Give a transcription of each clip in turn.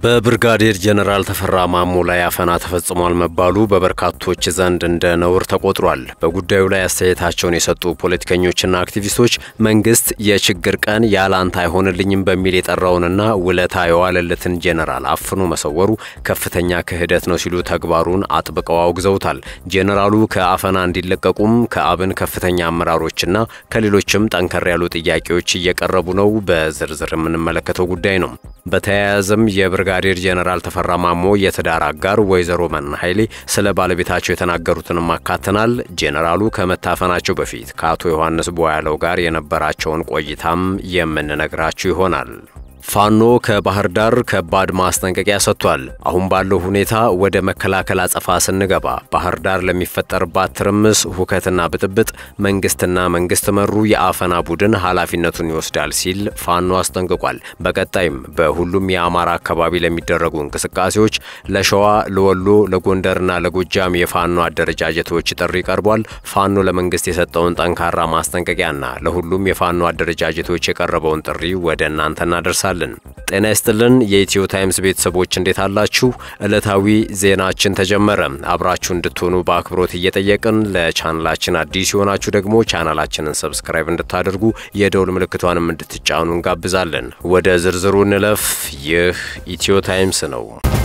በብርጋዴር ጀነራል ተፈራ ማሞ ላይ አፈና ተፈጽሟል መባሉ በበርካቶች ዘንድ እንደ ነውር ተቆጥሯል። በጉዳዩ ላይ አስተያየታቸውን የሰጡ ፖለቲከኞችና አክቲቪስቶች መንግስት የችግር ቀን ያላንተ አይሆንልኝም በሚል የጠራውንና ውለታ የዋለለትን ጀነራል አፍኖ መሰወሩ ከፍተኛ ክህደት ነው ሲሉ ተግባሩን አጥብቀው አውግዘውታል። ጀነራሉ ከአፈና እንዲለቀቁም ከአብን ከፍተኛ አመራሮችና ከሌሎችም ጠንከር ያሉ ጥያቄዎች እየቀረቡ ነው። በዝርዝር የምንመለከተው ጉዳይ ነው። በተያያዘም የብርጋዴር ጀነራል ተፈራ ማሞ የትዳር አጋር ወይዘሮ መና ኃይሌ ስለ ባለቤታቸው የተናገሩትንም አካተናል። ጄኔራሉ ከመታፈናቸው በፊት ከአቶ ዮሐንስ ቦያለው ጋር የነበራቸውን ቆይታም የምንነግራችሁ ይሆናል። ፋኖ ከባህር ዳር ከባድ ማስጠንቀቂያ ሰጥቷል። አሁን ባለው ሁኔታ ወደ መከላከል አጸፋ ስንገባ ባህር ዳር ለሚፈጠርባት ትርምስ፣ ሁከትና ብጥብጥ መንግስትና መንግስት መሩ የአፈና ቡድን ኃላፊነቱን ይወስዳል ሲል ፋኖ አስጠንቅቋል። በቀጣይም በሁሉም የአማራ አካባቢ ለሚደረጉ እንቅስቃሴዎች ለሸዋ፣ ለወሎ፣ ለጎንደርና ለጎጃም የፋኖ አደረጃጀቶች ጥሪ ቀርቧል። ፋኖ ለመንግስት የሰጠውን ጠንካራ ማስጠንቀቂያና ለሁሉም የፋኖ አደረጃጀቶች የቀረበውን ጥሪ ወደ እናንተ እናደርሳለን። ጤና ይስጥልን የኢትዮ ታይምስ ቤተሰቦች እንዴት አላችሁ? ዕለታዊ ዜናችን ተጀመረ። አብራችሁ እንድትሆኑ በአክብሮት እየጠየቅን ለቻናላችን አዲስ የሆናችሁ ደግሞ ቻናላችንን ሰብስክራይብ እንድታደርጉ የደውል ምልክቷንም እንድትጫኑ እንጋብዛለን። ወደ ዝርዝሩ እንለፍ። ይህ ኢትዮ ታይምስ ነው።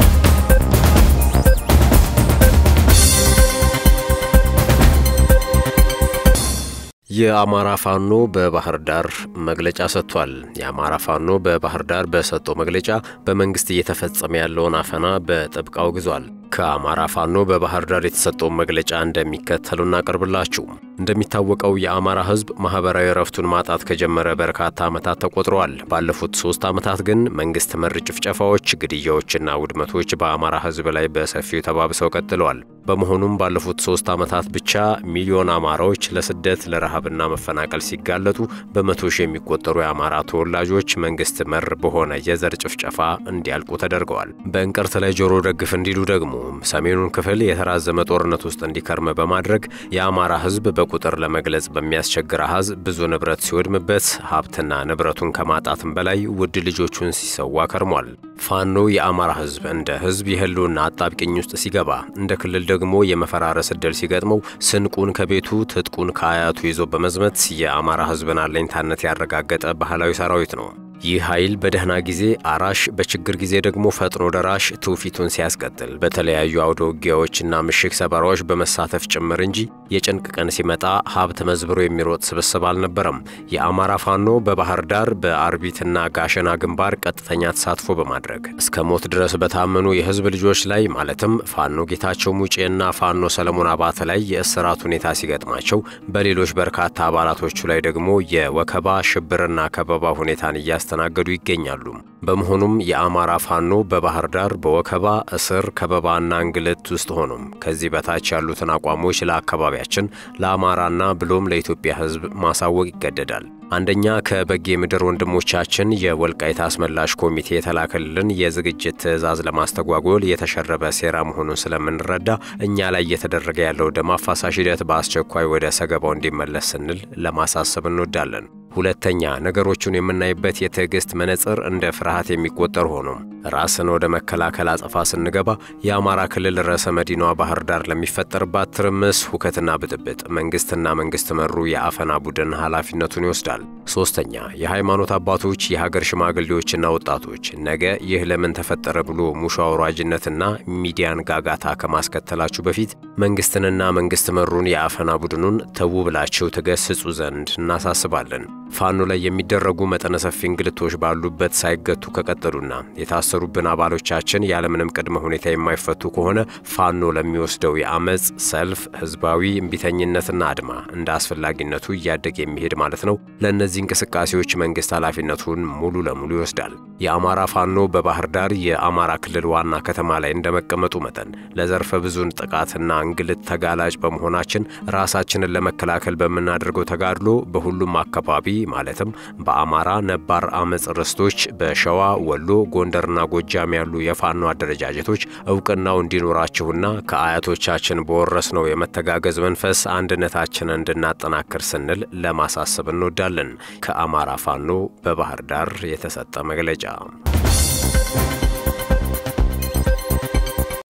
የአማራ ፋኖ በባህር ዳር መግለጫ ሰጥቷል። የአማራ ፋኖ በባህር ዳር በሰጠው መግለጫ በመንግስት እየተፈጸመ ያለውን አፈና በጥብቅ አውግዟል። ከአማራ ፋኖ በባህር ዳር የተሰጠውን መግለጫ እንደሚከተሉ እናቀርብላችሁ። እንደሚታወቀው የአማራ ሕዝብ ማህበራዊ እረፍቱን ማጣት ከጀመረ በርካታ ዓመታት ተቆጥረዋል። ባለፉት ሶስት ዓመታት ግን መንግስት መር ጭፍጨፋዎች፣ ግድያዎችና ውድመቶች በአማራ ሕዝብ ላይ በሰፊው ተባብሰው ቀጥለዋል። በመሆኑም ባለፉት ሶስት ዓመታት ብቻ ሚሊዮን አማራዎች ለስደት ለረሃብና መፈናቀል ሲጋለጡ በመቶ ሺህ የሚቆጠሩ የአማራ ተወላጆች መንግስት መር በሆነ የዘር ጭፍጨፋ እንዲያልቁ ተደርገዋል። በእንቅርት ላይ ጆሮ ደግፍ እንዲሉ ደግሞ ሰሜኑን ክፍል የተራዘመ ጦርነት ውስጥ እንዲከርም በማድረግ የአማራ ህዝብ በቁጥር ለመግለጽ በሚያስቸግር አሃዝ ብዙ ንብረት ሲወድምበት ሀብትና ንብረቱን ከማጣትም በላይ ውድ ልጆቹን ሲሰዋ ከርሟል። ፋኖ የአማራ ህዝብ እንደ ህዝብ የህልውና አጣብቅኝ ውስጥ ሲገባ እንደ ክልል ደግሞ የመፈራረስ ዕድል ሲገጥመው ስንቁን ከቤቱ ትጥቁን ከአያቱ ይዞ በመዝመት የአማራ ህዝብን አለኝታነት ያረጋገጠ ባህላዊ ሰራዊት ነው። ይህ ኃይል በደህና ጊዜ አራሽ፣ በችግር ጊዜ ደግሞ ፈጥኖ ደራሽ ትውፊቱን ሲያስቀጥል በተለያዩ አውደ ውጊያዎችና ምሽግ ሰበራዎች በመሳተፍ ጭምር እንጂ የጭንቅ ቀን ሲመጣ ሀብት መዝብሮ የሚሮጥ ስብስብ አልነበረም። የአማራ ፋኖ በባህር ዳር በአርቢትና ጋሸና ግንባር ቀጥተኛ ተሳትፎ በማድረግ እስከ ሞት ድረስ በታመኑ የህዝብ ልጆች ላይ ማለትም ፋኖ ጌታቸው ሙጬና ፋኖ ሰለሞን አባተ ላይ የእስራት ሁኔታ ሲገጥማቸው፣ በሌሎች በርካታ አባላቶቹ ላይ ደግሞ የወከባ ሽብርና ከበባ ሁኔታን እያስ እያስተናገዱ ይገኛሉ። በመሆኑም የአማራ ፋኖ በባህር ዳር በወከባ እስር፣ ከበባና እንግልት ውስጥ ሆኖም ከዚህ በታች ያሉትን አቋሞች ለአካባቢያችን ለአማራና ብሎም ለኢትዮጵያ ሕዝብ ማሳወቅ ይገደዳል። አንደኛ ከበጌ ምድር ወንድሞቻችን የወልቃይት አስመላሽ ኮሚቴ የተላከልን የዝግጅት ትዕዛዝ ለማስተጓጎል የተሸረበ ሴራ መሆኑን ስለምንረዳ እኛ ላይ እየተደረገ ያለው ደም አፋሳሽ ሂደት በአስቸኳይ ወደ ሰገባው እንዲመለስ ስንል ለማሳሰብ እንወዳለን። ሁለተኛ ነገሮቹን የምናይበት የትዕግስት መነጽር እንደ ፍርሃት የሚቆጠር ሆኖ ራስን ወደ መከላከል አጸፋ ስንገባ የአማራ ክልል ርዕሰ መዲናዋ ባህር ዳር ለሚፈጠርባት ትርምስ፣ ሁከትና ብጥብጥ መንግስትና መንግስት መሩ የአፈና ቡድን ኃላፊነቱን ይወስዳል። ሶስተኛ የሃይማኖት አባቶች፣ የሀገር ሽማግሌዎችና ወጣቶች ነገ ይህ ለምን ተፈጠረ ብሎ ሙሾ አውራጅነትና ሚዲያን ጋጋታ ከማስከተላችሁ በፊት መንግስትንና መንግስት መሩን የአፈና ቡድኑን ተዉ ብላችሁ ትገስጹ ዘንድ እናሳስባለን። ፋኖ ላይ የሚደረጉ መጠነ ሰፊ እንግልቶች ባሉበት ሳይገቱ ከቀጠሉና የታሰሩብን አባሎቻችን ያለምንም ቅድመ ሁኔታ የማይፈቱ ከሆነ ፋኖ ለሚወስደው የአመፅ ሰልፍ፣ ህዝባዊ እምቢተኝነትና አድማ እንደ አስፈላጊነቱ እያደገ የሚሄድ ማለት ነው። ለእነዚህ እንቅስቃሴዎች መንግስት ኃላፊነቱን ሙሉ ለሙሉ ይወስዳል። የአማራ ፋኖ በባህር ዳር የአማራ ክልል ዋና ከተማ ላይ እንደመቀመጡ መጠን ለዘርፈ ብዙን ጥቃትና እንግልት ተጋላጭ በመሆናችን ራሳችንን ለመከላከል በምናደርገው ተጋድሎ በሁሉም አካባቢ ማለትም በአማራ ነባር አመፅ ርስቶች በሸዋ፣ ወሎ፣ ጎንደርና ጎጃም ያሉ የፋኖ አደረጃጀቶች እውቅናው እንዲኖራችሁና ከአያቶቻችን በወረስነው የመተጋገዝ መንፈስ አንድነታችንን እንድናጠናክር ስንል ለማሳሰብ እንወዳለን። ከአማራ ፋኖ በባህር ዳር የተሰጠ መግለጫ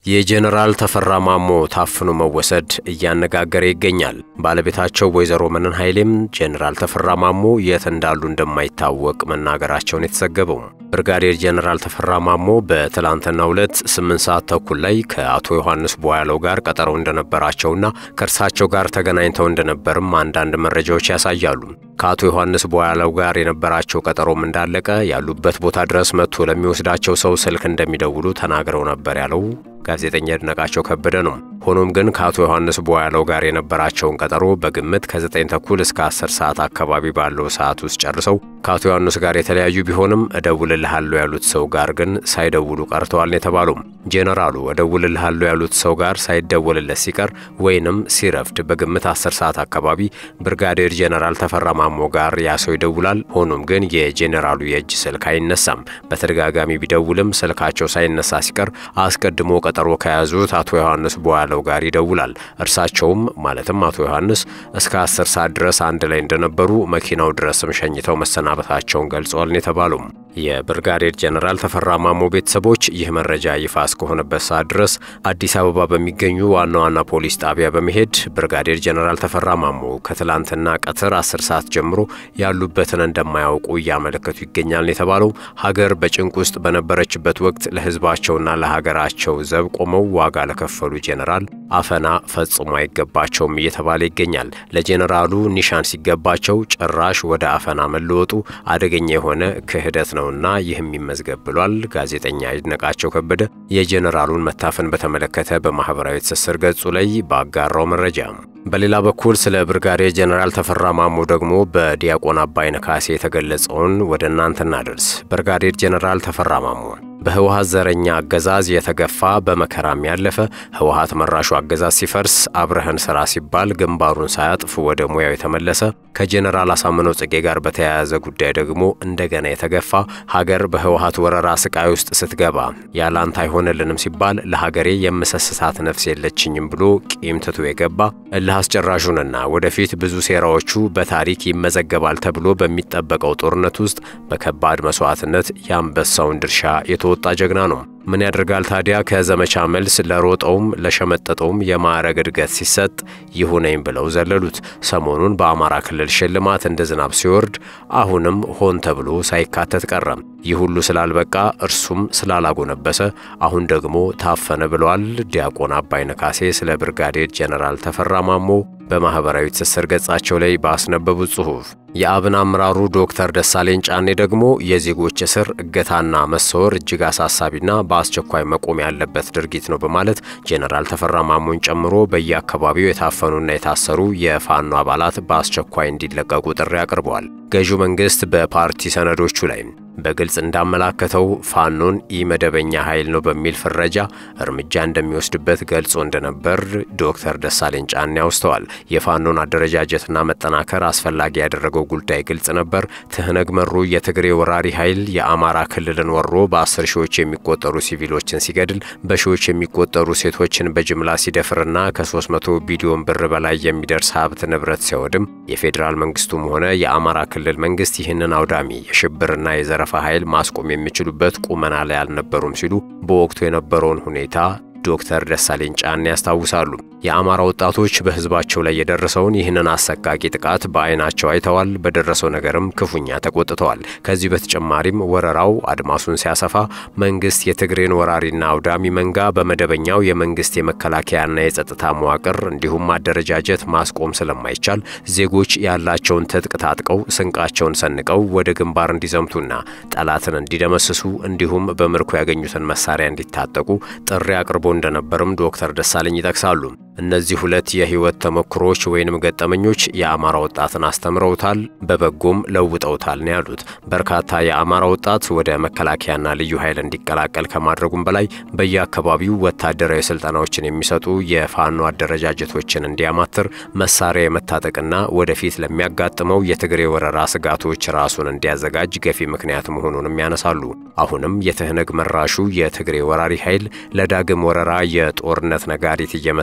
የጄኔራል ተፈራ ማሞ ታፍኖ መወሰድ እያነጋገረ ይገኛል። ባለቤታቸው ወይዘሮ መነን ኃይሌም ጄኔራል ተፈራ ማሞ የት እንዳሉ እንደማይታወቅ መናገራቸውን የተዘገበው ብርጋዴር ጄኔራል ተፈራ ማሞ በትላንትናው ዕለት ስምንት ሰዓት ተኩል ላይ ከአቶ ዮሐንስ ቦያለው ጋር ቀጠሮ እንደነበራቸውና ከእርሳቸው ጋር ተገናኝተው እንደነበርም አንዳንድ መረጃዎች ያሳያሉ። ከአቶ ዮሐንስ ቦያለው ጋር የነበራቸው ቀጠሮም እንዳለቀ ያሉበት ቦታ ድረስ መጥቶ ለሚወስዳቸው ሰው ስልክ እንደሚደውሉ ተናግረው ነበር ያለው ጋዜጠኛ ይድነቃቸው ከበደ ነው። ሆኖም ግን ከአቶ ዮሐንስ ቦያለው ጋር የነበራቸውን ቀጠሮ በግምት ከ9 ተኩል እስከ 10 ሰዓት አካባቢ ባለው ሰዓት ውስጥ ጨርሰው ከአቶ ዮሐንስ ጋር የተለያዩ ቢሆንም እደውልልሃለሁ ያሉት ሰው ጋር ግን ሳይደውሉ ቀርተዋል ነው የተባለው። ጄኔራሉ እደውልልሃለሁ ያሉት ሰው ጋር ሳይደወልለት ሲቀር ወይንም ሲረፍድ በግምት 10 ሰዓት አካባቢ ብርጋዴር ጄኔራል ተፈራ ማሞ ጋር ያ ሰው ይደውላል። ሆኖም ግን የጄኔራሉ የእጅ ስልክ አይነሳም። በተደጋጋሚ ቢደውልም ስልካቸው ሳይነሳ ሲቀር አስቀድሞ ቀጠሮ ከያዙት አቶ ዮሐንስ ቦያለው ጋር ይደውላል። እርሳቸውም ማለትም አቶ ዮሐንስ እስከ 10 ሰዓት ድረስ አንድ ላይ እንደነበሩ መኪናው ድረስም ሸኝተው መሰናበታቸውን ገልጸዋል ነው የተባለው። የብርጋዴር ጄኔራል ተፈራ ማሞ ቤተሰቦች ይህ መረጃ ይፋ እስከሆነበት ሰዓት ድረስ አዲስ አበባ በሚገኙ ዋና ዋና ፖሊስ ጣቢያ በመሄድ ብርጋዴር ጄኔራል ተፈራ ማሞ ከትላንትና ቀትር 10 ሰዓት ጀምሮ ያሉበትን እንደማያውቁ እያመለከቱ ይገኛል የተባለው ሀገር በጭንቅ ውስጥ በነበረችበት ወቅት ለሕዝባቸውና ለሀገራቸው ዘብ ቆመው ዋጋ ለከፈሉ ጄኔራል አፈና ፈጽሞ አይገባቸውም እየተባለ ይገኛል። ለጄኔራሉ ኒሻን ሲገባቸው ጭራሽ ወደ አፈና መለወጡ አደገኛ የሆነ ክህደት ነውና ይህም ይመዝገብ ብሏል። ጋዜጠኛ ይድነቃቸው ከበደ የጄኔራሉን መታፈን በተመለከተ በማህበራዊ ትስስር ገጹ ላይ ባጋራው መረጃ በሌላ በኩል ስለ ብርጋዴር ጄኔራል ተፈራ ማሞ ደግሞ በዲያቆን አባይነህ ካሴ የተገለጸውን ወደ እናንተ እናደርስ። ብርጋዴር ጄኔራል ተፈራ ማሞ በህወሀት ዘረኛ አገዛዝ የተገፋ በመከራም ያለፈ ህወሀት መራሹ አገዛዝ ሲፈርስ አብረህን ስራ ሲባል ግንባሩን ሳያጥፍ ወደ ሙያው የተመለሰ ከጄኔራል አሳምነው ጽጌ ጋር በተያያዘ ጉዳይ ደግሞ እንደገና የተገፋ ሀገር በህወሀት ወረራ ስቃይ ውስጥ ስትገባ ያላንተ አይሆንልንም ሲባል ለሀገሬ የምሰስሳት ነፍስ የለችኝም ብሎ ቂም ትቶ የገባ እልህ አስጨራሹንና ወደፊት ብዙ ሴራዎቹ በታሪክ ይመዘገባል ተብሎ በሚጠበቀው ጦርነት ውስጥ በከባድ መስዋዕትነት የአንበሳውን ድርሻ የተወጣ ጀግና ነው። ምን ያደርጋል ታዲያ ከዘመቻ መልስ ለሮጠውም ለሸመጠጠውም የማዕረግ እድገት ሲሰጥ ይሁነኝ ብለው ዘለሉት። ሰሞኑን በአማራ ክልል ሽልማት እንደ ዝናብ ሲወርድ አሁንም ሆን ተብሎ ሳይካተት ቀረም። ይህ ሁሉ ስላልበቃ እርሱም ስላላጎነበሰ አሁን ደግሞ ታፈነ ብለዋል ዲያቆን አባይነህ ካሴ ስለ ብርጋዴር ጄኔራል ተፈራ ማሞ በማኅበራዊ ትስስር ገጻቸው ላይ ባስነበቡት ጽሑፍ የአብን አመራሩ ዶክተር ደሳለኝ ጫኔ ደግሞ የዜጎች እስር፣ እገታና መሰወር እጅግ አሳሳቢና በአስቸኳይ መቆም ያለበት ድርጊት ነው በማለት ጄኔራል ተፈራ ማሞን ጨምሮ በየአካባቢው የታፈኑና የታሰሩ የፋኖ አባላት በአስቸኳይ እንዲለቀቁ ጥሪ አቅርበዋል። ገዢው መንግሥት በፓርቲ ሰነዶቹ ላይ በግልጽ እንዳመላከተው ፋኖን ኢመደበኛ ኃይል ነው በሚል ፍረጃ እርምጃ እንደሚወስድበት ገልጾ እንደነበር ዶክተር ደሳለኝ ጫኔ አውስተዋል። የፋኖን አደረጃጀትና መጠናከር አስፈላጊ ያደረገው ጉዳይ ግልጽ ነበር። ትህነግ መሩ የትግሬ ወራሪ ኃይል የአማራ ክልልን ወሮ በአስር ሺዎች የሚቆጠሩ ሲቪሎችን ሲገድል፣ በሺዎች የሚቆጠሩ ሴቶችን በጅምላ ሲደፍርና ከ300 ቢሊዮን ብር በላይ የሚደርስ ሀብት ንብረት ሲያወድም የፌዴራል መንግስቱም ሆነ የአማራ ክልል መንግስት ይህንን አውዳሚ የሽብርና የዘረ ፋ ኃይል ማስቆም የሚችሉበት ቁመና ላይ አልነበሩም ሲሉ በወቅቱ የነበረውን ሁኔታ ዶክተር ደሳለኝ ጫኔ ያስታውሳሉ። የአማራ ወጣቶች በህዝባቸው ላይ የደረሰውን ይህንን አሰቃቂ ጥቃት በአይናቸው አይተዋል። በደረሰው ነገርም ክፉኛ ተቆጥተዋል። ከዚህ በተጨማሪም ወረራው አድማሱን ሲያሰፋ መንግስት የትግሬን ወራሪና አውዳሚ መንጋ በመደበኛው የመንግስት የመከላከያና የጸጥታ መዋቅር እንዲሁም አደረጃጀት ማስቆም ስለማይቻል ዜጎች ያላቸውን ትጥቅ ታጥቀው ስንቃቸውን ሰንቀው ወደ ግንባር እንዲዘምቱና ጠላትን እንዲደመስሱ እንዲሁም በምርኮ ያገኙትን መሳሪያ እንዲታጠቁ ጥሪ አቅርቦ እንደነበርም ዶክተር ደሳለኝ ይጠቅሳሉ። እነዚህ ሁለት የህይወት ተሞክሮዎች ወይንም ገጠመኞች የአማራ ወጣትን አስተምረውታል፣ በበጎም ለውጠውታል ነው ያሉት። በርካታ የአማራ ወጣት ወደ መከላከያና ልዩ ኃይል እንዲቀላቀል ከማድረጉም በላይ በየአካባቢው ወታደራዊ ስልጠናዎችን የሚሰጡ የፋኖ አደረጃጀቶችን እንዲያማትር መሳሪያ የመታጠቅና ወደፊት ለሚያጋጥመው የትግሬ ወረራ ስጋቶች ራሱን እንዲያዘጋጅ ገፊ ምክንያት መሆኑንም ያነሳሉ። አሁንም የትህነግ መራሹ የትግሬ ወራሪ ኃይል ለዳግም ወረራ የጦርነት ነጋሪት እየመታ ባለ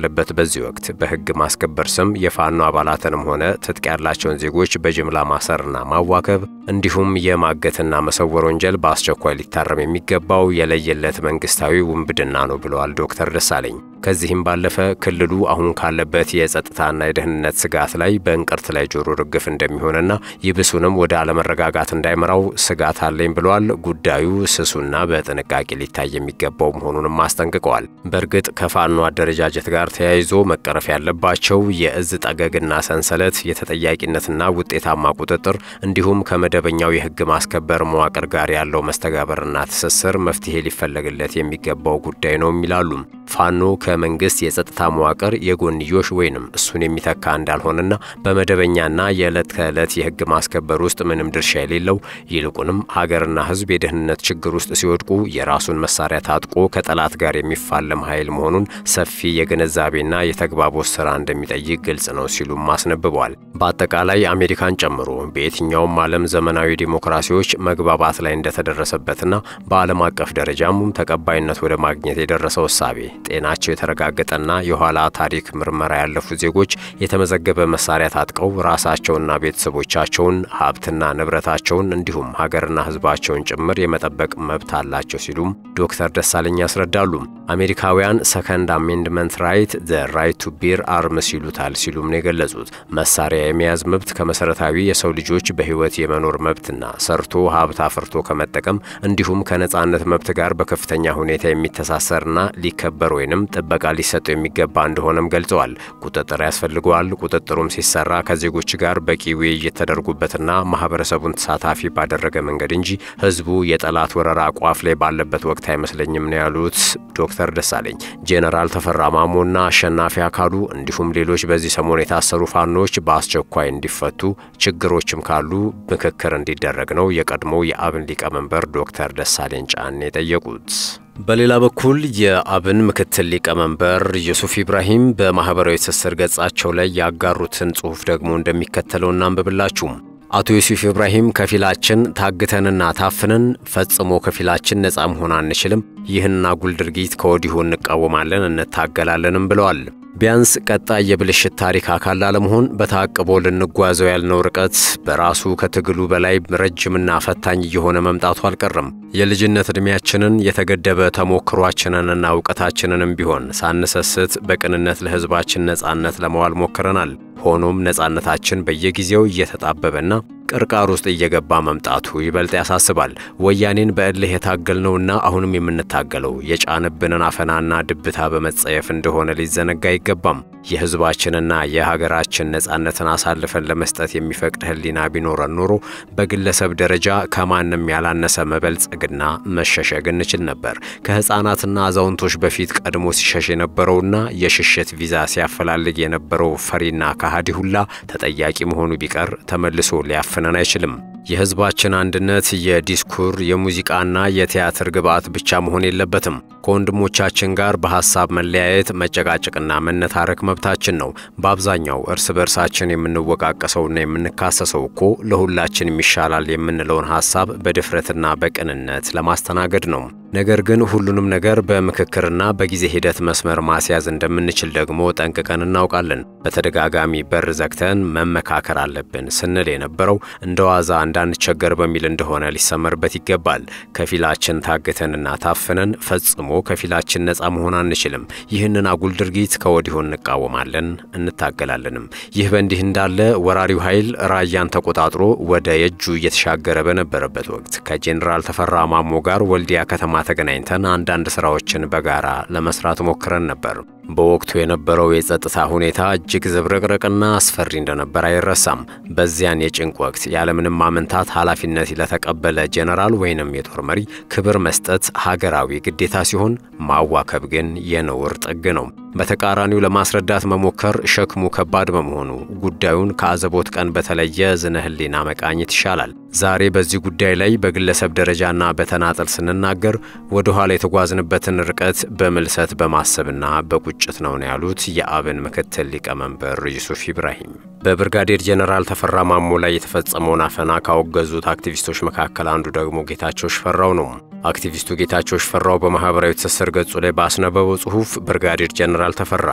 ባለበት በዚህ ወቅት በሕግ ማስከበር ስም የፋኖ አባላትንም ሆነ ትጥቅ ያላቸውን ዜጎች በጅምላ ማሰርና ማዋከብ እንዲሁም የማገትና መሰወር ወንጀል በአስቸኳይ ሊታረም የሚገባው የለየለት መንግስታዊ ውንብድና ነው ብለዋል ዶክተር ደሳለኝ። ከዚህም ባለፈ ክልሉ አሁን ካለበት የጸጥታና የደህንነት ስጋት ላይ በእንቅርት ላይ ጆሮ ርግፍ እንደሚሆንና ይብሱንም ወደ አለመረጋጋት እንዳይመራው ስጋት አለኝ ብለዋል። ጉዳዩ ስሱና በጥንቃቄ ሊታይ የሚገባው መሆኑንም አስጠንቅቀዋል። በእርግጥ ከፋኖ አደረጃጀት ጋር ተያይዞ መቀረፍ ያለባቸው የእዝ ጠገግና ሰንሰለት፣ የተጠያቂነትና ውጤታማ ቁጥጥር እንዲሁም ከመደበኛው የህግ ማስከበር መዋቅር ጋር ያለው መስተጋበርና ትስስር መፍትሄ ሊፈለግለት የሚገባው ጉዳይ ነው ይላሉ። ፋኖ ከመንግስት የጸጥታ መዋቅር የጎንዮሽ ወይንም እሱን የሚተካ እንዳልሆነና በመደበኛና የዕለት ከዕለት የህግ ማስከበር ውስጥ ምንም ድርሻ የሌለው ይልቁንም ሀገርና ህዝብ የደህንነት ችግር ውስጥ ሲወድቁ የራሱን መሳሪያ ታጥቆ ከጠላት ጋር የሚፋለም ኃይል መሆኑን ሰፊ የግንዛቤና የተግባቦት ስራ እንደሚጠይቅ ግልጽ ነው ሲሉም አስነብበዋል። በአጠቃላይ አሜሪካን ጨምሮ በየትኛውም ዓለም ዘመናዊ ዲሞክራሲዎች መግባባት ላይ እንደተደረሰበትና በዓለም አቀፍ ደረጃም ተቀባይነት ወደ ማግኘት የደረሰው እሳቤ ጤናቸው የተረጋገጠና የኋላ ታሪክ ምርመራ ያለፉ ዜጎች የተመዘገበ መሳሪያ ታጥቀው ራሳቸውና ቤተሰቦቻቸውን ሀብትና ንብረታቸውን እንዲሁም ሀገርና ህዝባቸውን ጭምር የመጠበቅ መብት አላቸው ሲሉም ዶክተር ደሳለኝ ያስረዳሉ። አሜሪካውያን ሰከንድ አሜንድመንት ራይት ዘ ራይት ቱ ቢር አርምስ ይሉታል ሲሉም ነው የገለጹት። መሳሪያ የመያዝ መብት ከመሰረታዊ የሰው ልጆች በህይወት የመኖር መብትና ሰርቶ ሀብት አፍርቶ ከመጠቀም እንዲሁም ከነጻነት መብት ጋር በከፍተኛ ሁኔታ የሚተሳሰርና ሊከበር ወይንም ጥበቃ ሊሰጠው የሚገባ እንደሆነም ገልጸዋል። ቁጥጥር ያስፈልገዋል። ቁጥጥሩም ሲሰራ ከዜጎች ጋር በቂ ውይይት ተደርጎበትና ማህበረሰቡን ተሳታፊ ባደረገ መንገድ እንጂ ህዝቡ የጠላት ወረራ ቋፍ ላይ ባለበት ወቅት አይመስለኝም ነው ያሉት ዶክተር ደሳለኝ። ጄኔራል ተፈራ ማሞና አሸናፊ አካሉ እንዲሁም ሌሎች በዚህ ሰሞን የታሰሩ ፋኖች በአስቸኳይ እንዲፈቱ፣ ችግሮችም ካሉ ምክክር እንዲደረግ ነው የቀድሞ የአብን ሊቀመንበር ዶክተር ደሳለኝ ጫኔ የጠየቁት። በሌላ በኩል የአብን ምክትል ሊቀመንበር ዩሱፍ ኢብራሂም በማኅበራዊ ትስስር ገጻቸው ላይ ያጋሩትን ጽሑፍ ደግሞ እንደሚከተለው እናንብብላችሁ። አቶ ዩሱፍ ኢብራሂም ከፊላችን ታግተንና ታፍነን ፈጽሞ ከፊላችን ነፃ መሆን አንችልም። ይህን አጉል ድርጊት ከወዲሁ እንቃወማለን፣ እንታገላለንም ብለዋል። ቢያንስ ቀጣይ የብልሽት ታሪክ አካል ላለመሆን በታቅቦ ልንጓዘው ያልነው ርቀት በራሱ ከትግሉ በላይ ረጅምና ፈታኝ እየሆነ መምጣቱ አልቀረም። የልጅነት ዕድሜያችንን የተገደበ ተሞክሯችንንና እውቀታችንንም ቢሆን ሳንሰስት በቅንነት ለሕዝባችን ነጻነት ለመዋል ሞክረናል። ሆኖም ነጻነታችን በየጊዜው እየተጣበበና ቅርቃር ውስጥ እየገባ መምጣቱ ይበልጥ ያሳስባል። ወያኔን በእልህ የታገልነውና አሁንም የምንታገለው የጫንብንን አፈናና ድብታ በመጸየፍ እንደሆነ ሊዘነጋ አይገባም። የሕዝባችንና የሀገራችን ነጻነትን አሳልፈን ለመስጠት የሚፈቅድ ሕሊና ቢኖረን ኖሮ በግለሰብ ደረጃ ከማንም ያላነሰ መበልጸግና መሸሸግ እንችል ነበር። ከሕፃናትና አዛውንቶች በፊት ቀድሞ ሲሸሽ የነበረውና የሽሽት ቪዛ ሲያፈላልግ የነበረው ፈሪና ከሃዲ ሁላ ተጠያቂ መሆኑ ቢቀር ተመልሶ ሊያፍነን አይችልም። የሕዝባችን አንድነት የዲስኩር የሙዚቃና የቲያትር ግብዓት ብቻ መሆን የለበትም። ከወንድሞቻችን ጋር በሐሳብ መለያየት፣ መጨቃጨቅና መነታረክ መብታችን ነው። በአብዛኛው እርስ በርሳችን የምንወቃቀሰውና የምንካሰሰው እኮ ለሁላችንም ይሻላል የምንለውን ሐሳብ በድፍረትና በቅንነት ለማስተናገድ ነው። ነገር ግን ሁሉንም ነገር በምክክርና በጊዜ ሂደት መስመር ማስያዝ እንደምንችል ደግሞ ጠንቅቀን እናውቃለን። በተደጋጋሚ በር ዘግተን መመካከር አለብን ስንል የነበረው እንደ ዋዛ እንዳንቸገር በሚል እንደሆነ ሊሰመርበት ይገባል። ከፊላችን ታግተንና ታፍነን ፈጽሞ ከፊላችን ነፃ መሆን አንችልም። ይህንን አጉል ድርጊት ከወዲሁ እንቃወማለን፣ እንታገላለንም። ይህ በእንዲህ እንዳለ ወራሪው ኃይል ራያን ተቆጣጥሮ ወደ የጁ እየተሻገረ በነበረበት ወቅት ከጄኔራል ተፈራ ማሞ ጋር ወልዲያ ከተማ ተገናኝተን አንዳንድ ስራዎችን በጋራ ለመስራት ሞክረን ነበር። በወቅቱ የነበረው የጸጥታ ሁኔታ እጅግ ዝብርቅርቅና አስፈሪ እንደነበር አይረሳም። በዚያን የጭንቅ ወቅት ያለምንም ማመንታት ኃላፊነት ለተቀበለ ጄኔራል ወይንም የጦር መሪ ክብር መስጠት ሀገራዊ ግዴታ ሲሆን ማዋከብ ግን የነውር ጥግ ነው። በተቃራኒው ለማስረዳት መሞከር ሸክሙ ከባድ በመሆኑ ጉዳዩን ከአዘቦት ቀን በተለየ ዝነ ህሊና መቃኘት ይሻላል። ዛሬ በዚህ ጉዳይ ላይ በግለሰብ ደረጃና በተናጠል ስንናገር ወደ ኋላ የተጓዝንበትን ርቀት በምልሰት በማሰብና በቁጭት ነው ነው ያሉት የአብን ምክትል ሊቀመንበር ዩሱፍ ኢብራሂም። በብርጋዴር ጄኔራል ተፈራ ማሞ ላይ የተፈጸመውን አፈና ካወገዙት አክቲቪስቶች መካከል አንዱ ደግሞ ጌታቸው ሽፈራው ነው። አክቲቪስቱ ጌታቸው ሽፈራው በማኅበራዊ ትስስር ገጹ ላይ ባስነበበው ጽሑፍ ብርጋዴር ጄኔራል ተፈራ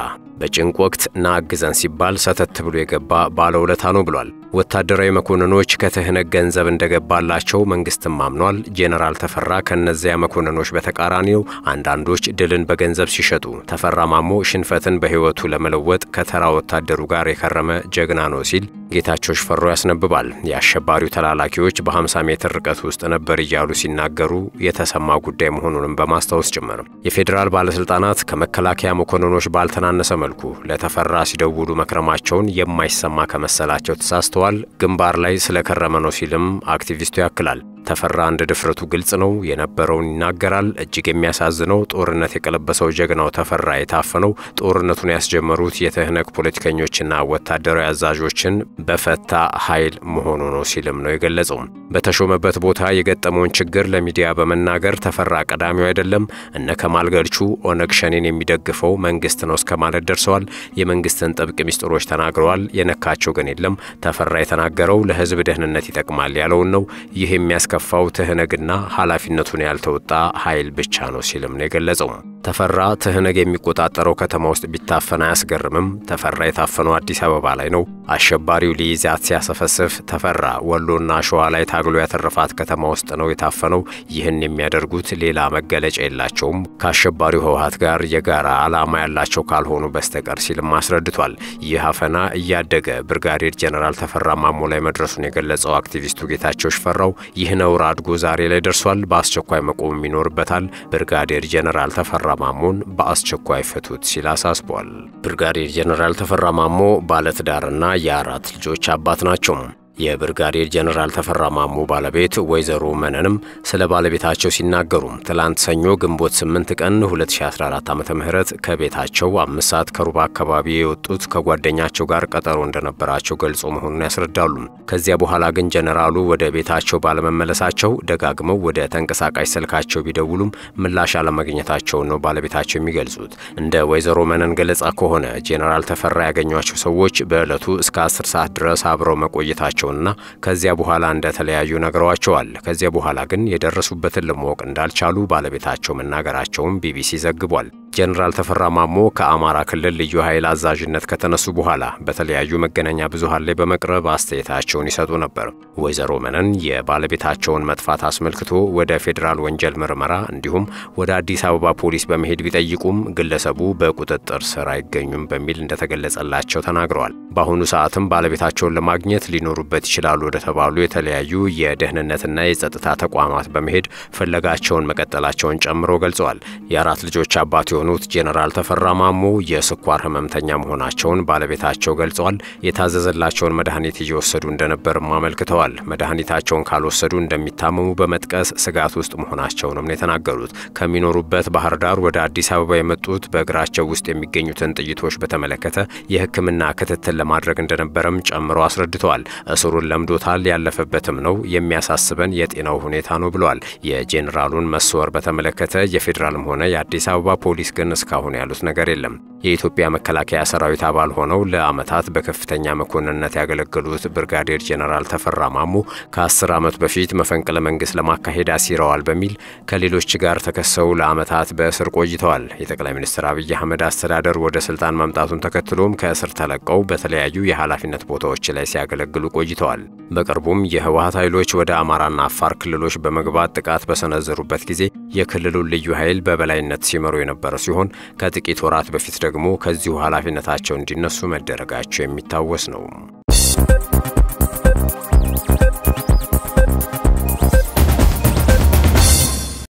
በጭንቅ ወቅት ና አግዘን ሲባል ሰተት ብሎ የገባ ባለውለታ ነው ብሏል። ወታደራዊ መኮንኖች ከትህነግ ገንዘብ እንደገባላቸው መንግስትም አምኗል። ጄኔራል ተፈራ ከእነዚያ መኮንኖች በተቃራኒው አንዳንዶች ድልን በገንዘብ ሲሸጡ፣ ተፈራ ማሞ ሽንፈትን በሕይወቱ ለመለወጥ ከተራ ወታደሩ ጋር የከረመ ጀግና ነው ሲል ጌታቸው ሽፈራው ያስነብባል። የአሸባሪው ተላላኪዎች በ50 ሜትር ርቀት ውስጥ ነበር እያሉ ሲናገሩ የተሰማ ጉዳይ መሆኑንም በማስታወስ ጭምር የፌዴራል ባለስልጣናት ከመከላከያ መኮንኖች ባልተናነሰ መልኩ ለተፈራ ሲደውሉ መክረማቸውን የማይሰማ ከመሰላቸው ተሳስተዋል። ግንባር ላይ ስለከረመ ነው ሲልም አክቲቪስቱ ያክላል። ተፈራ እንደ ድፍረቱ ግልጽ ነው፣ የነበረውን ይናገራል። እጅግ የሚያሳዝነው ጦርነት የቀለበሰው ጀግናው ተፈራ የታፈነው ጦርነቱን ያስጀመሩት የትህነግ ፖለቲከኞችና ወታደራዊ አዛዦችን በፈታ ኃይል መሆኑ ነው ሲልም ነው የገለጸው። በተሾመበት ቦታ የገጠመውን ችግር ለሚዲያ በመናገር ተፈራ ቀዳሚው አይደለም፣ እነ ከማል ገልቹ ኦነግ ሸኔን የሚደግፈው መንግስት ነው እስከ ማለት ደርሰዋል። የመንግስትን ጥብቅ ሚስጥሮች ተናግረዋል። የነካቸው ግን የለም። ተፈራ የተናገረው ለህዝብ ደህንነት ይጠቅማል ያለውን ነው። ይህ የሚያስ ከፋው ትህነግና ኃላፊነቱን ያልተወጣ ኃይል ብቻ ነው ሲልም ነው የገለጸው። ተፈራ ትህነግ የሚቆጣጠረው ከተማ ውስጥ ቢታፈን አያስገርምም። ተፈራ የታፈነው አዲስ አበባ ላይ ነው። አሸባሪው ሊይዛት ሲያሰፈስፍ ተፈራ ወሎና ሸዋ ላይ ታግሎ ያተረፋት ከተማ ውስጥ ነው የታፈነው። ይህን የሚያደርጉት ሌላ መገለጫ የላቸውም ከአሸባሪው ህወሀት ጋር የጋራ ዓላማ ያላቸው ካልሆኑ በስተቀር ሲልም አስረድቷል። ይህ አፈና እያደገ ብርጋዴር ጄኔራል ተፈራ ማሞ ላይ መድረሱን የገለጸው አክቲቪስቱ ጌታቸው ሽፈራው ይህ ነውር አድጎ ዛሬ ላይ ደርሷል፣ በአስቸኳይ መቆም ይኖርበታል። ብርጋዴር ጄኔራል ተፈራ ማሞን በአስቸኳይ ፍቱት ሲል አሳስቧል። ብርጋዴር ጄኔራል ተፈራ ማሞ ባለትዳርና የአራት ልጆች አባት ናቸው። የብርጋዴር ጄኔራል ተፈራ ማሞ ባለቤት ወይዘሮ መነንም ስለ ባለቤታቸው ሲናገሩ ትላንት ሰኞ ግንቦት 8 ቀን 2014 ዓ ም ከቤታቸው አምስት ሰዓት ከሩብ አካባቢ የወጡት ከጓደኛቸው ጋር ቀጠሮ እንደነበራቸው ገልጾ መሆኑን ያስረዳሉ። ከዚያ በኋላ ግን ጄኔራሉ ወደ ቤታቸው ባለመመለሳቸው ደጋግመው ወደ ተንቀሳቃሽ ስልካቸው ቢደውሉም ምላሽ አለማግኘታቸውን ነው ባለቤታቸው የሚገልጹት። እንደ ወይዘሮ መነን ገለጻ ከሆነ ጄኔራል ተፈራ ያገኟቸው ሰዎች በዕለቱ እስከ 10 ሰዓት ድረስ አብረው መቆየታቸው ና ከዚያ በኋላ እንደተለያዩ ነግረዋቸዋል። ከዚያ በኋላ ግን የደረሱበትን ለማወቅ እንዳልቻሉ ባለቤታቸው መናገራቸውን ቢቢሲ ዘግቧል። ጄኔራል ተፈራ ማሞ ከአማራ ክልል ልዩ ኃይል አዛዥነት ከተነሱ በኋላ በተለያዩ መገናኛ ብዙኃን ላይ በመቅረብ አስተያየታቸውን ይሰጡ ነበር። ወይዘሮ መነን የባለቤታቸውን መጥፋት አስመልክቶ ወደ ፌዴራል ወንጀል ምርመራ እንዲሁም ወደ አዲስ አበባ ፖሊስ በመሄድ ቢጠይቁም ግለሰቡ በቁጥጥር ስር አይገኙም በሚል እንደተገለጸላቸው ተናግረዋል። በአሁኑ ሰዓትም ባለቤታቸውን ለማግኘት ሊኖሩበት ይችላሉ ወደ ተባሉ የተለያዩ የደህንነትና የጸጥታ ተቋማት በመሄድ ፍለጋቸውን መቀጠላቸውን ጨምሮ ገልጸዋል። የአራት ልጆች አባት የሆኑት ጄኔራል ተፈራ ማሞ የስኳር ህመምተኛ መሆናቸውን ባለቤታቸው ገልጸዋል። የታዘዘላቸውን መድኃኒት እየወሰዱ እንደነበርም አመልክተዋል። መድኃኒታቸውን ካልወሰዱ እንደሚታመሙ በመጥቀስ ስጋት ውስጥ መሆናቸውንም ነው የተናገሩት። ከሚኖሩበት ባህር ዳር ወደ አዲስ አበባ የመጡት በእግራቸው ውስጥ የሚገኙትን ጥይቶች በተመለከተ የሕክምና ክትትል ለማድረግ እንደነበረም ጨምረው አስረድተዋል። እስሩን ለምዶታል፣ ያለፈበትም ነው የሚያሳስበን የጤናው ሁኔታ ነው ብለዋል። የጄኔራሉን መሰወር በተመለከተ የፌዴራልም ሆነ የአዲስ አበባ ፖሊስ ግን እስካሁን ያሉት ነገር የለም። የኢትዮጵያ መከላከያ ሰራዊት አባል ሆነው ለዓመታት በከፍተኛ መኮንንነት ያገለገሉት ብርጋዴር ጄኔራል ተፈራ ማሞ ከአስር ዓመት በፊት መፈንቅለ መንግስት ለማካሄድ አሲረዋል በሚል ከሌሎች ጋር ተከሰው ለዓመታት በእስር ቆይተዋል። የጠቅላይ ሚኒስትር አብይ አህመድ አስተዳደር ወደ ስልጣን መምጣቱን ተከትሎም ከእስር ተለቀው በተለያዩ የኃላፊነት ቦታዎች ላይ ሲያገለግሉ ቆይተዋል። በቅርቡም የህወሀት ኃይሎች ወደ አማራና አፋር ክልሎች በመግባት ጥቃት በሰነዘሩበት ጊዜ የክልሉን ልዩ ኃይል በበላይነት ሲመሩ የነበረ ሲሆን ከጥቂት ወራት በፊት ደግሞ ከዚሁ ኃላፊነታቸው እንዲነሱ መደረጋቸው የሚታወስ ነው።